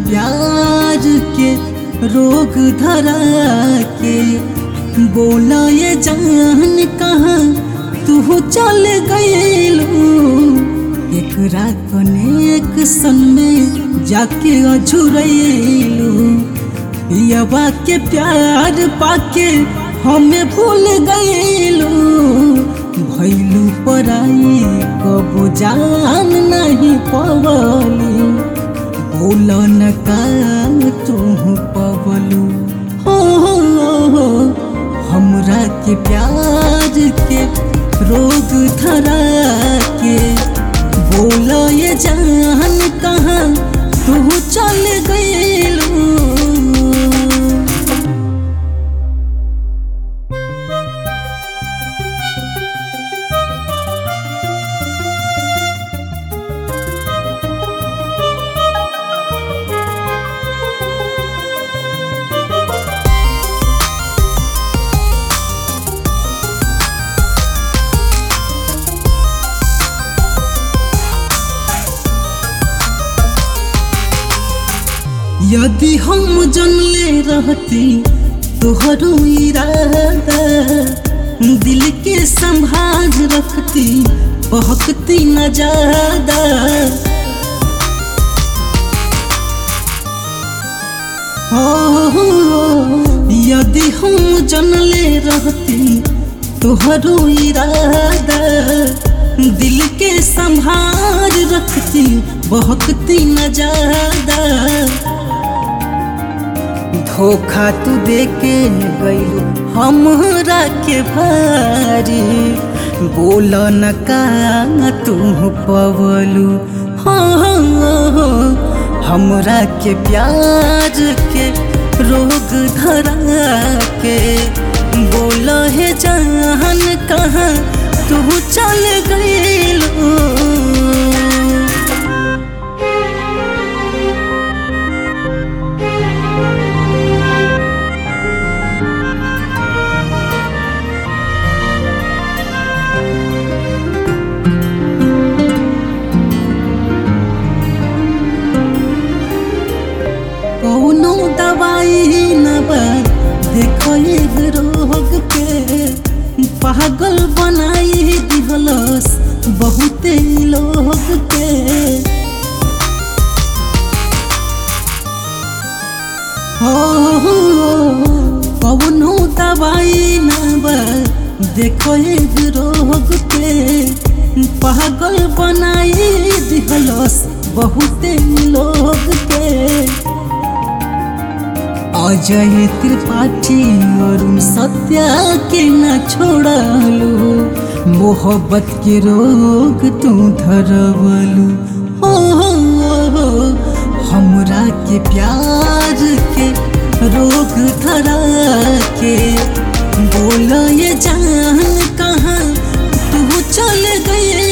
प्यार के रोग धरा के बोला ये जान कहाँ तू चल गईलू एकरा कनेक्शन में जाके अझुरैलू पियवा के प्यार पाके हमें भूल गईलू भैलू पराई कबो जान नहीं पवली बोल न का तू पवलू हो हो हो हमरा के प्यार के रोग धरा के बोल ये जान कहाँ तू चल गईलू यदि हम जनले रहती तोहरो इरादा दिल के संभाल रखती बहकती न ज्यादा हो यदि हम जनले रहती तोहरो इरादा दिल के संभाल रखती बहकती न ज्यादा धोखा तू दे के गईलू हमरा के भारी बोल न का तू पवलू हो हो हमरा के प्यार के रोग धरा के बोल हे जान कहाँ तू चल गईलू कौनो दवाई न बा देखो ये रोग के पागल बनाई दिहलस बहुते लोग के हो कौनो दवाई न बा देखो ये रोग के पागल बनाई दिहलस बहुते लोग के अजय त्रिपाठी अरुण सत्या के न छोड़लू मोहब्बत के रोग तू धरवलू हो हो हो हमरा के प्यार के रोग धरा के बोल ये जान कहाँ तू चल गए